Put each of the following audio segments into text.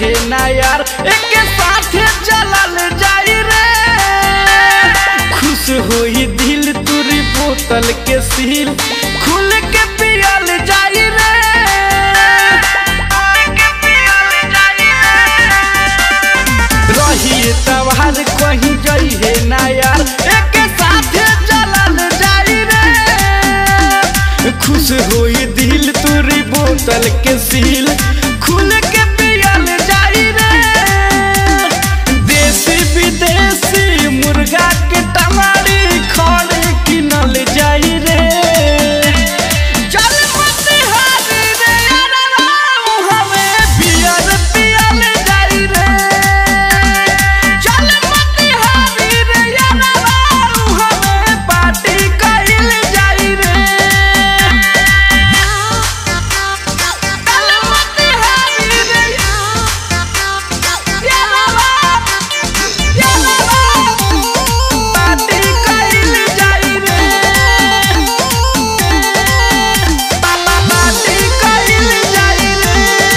है ना यार एक साथे चलल जाई रे खुश होई दिल तुरी बोतल के सील खुल के पियल जाई रे रही तवार कहीं गई है ना यार एक साथे चलल जाई रे खुश होई दिल तुरी बोतल के सील खुल के पियल जाई रे देसी विदेशी मुर्गा के टमारी खड़े किनल जाई रे चल मोतिहारी रे यारवा, हमें पियल पियल जाई रे चल मोतिहारी रे यारवा, हमें पार्टी कइल जाई रे चल मोतिहारी रे यारवा, यारवा, पार्टी कइल जाई रे पापा पार्टी कइल जाई रे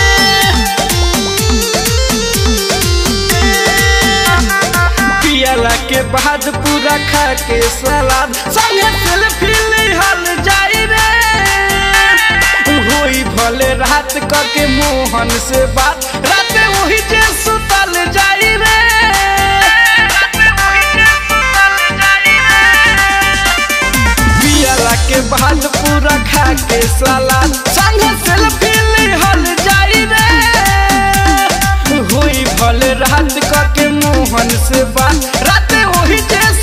पियला के बाद पूरा खा के सलाद संगे सेल्फी लिहल जाई रे होई भले रात क के मोहन से बात रात वही जे सुतल जाई रे पियला के बाद पूरा खा के सलाद संगे सेल्फी लिहल जाई रे होई भले रात क के मोहन से बात रात वही जे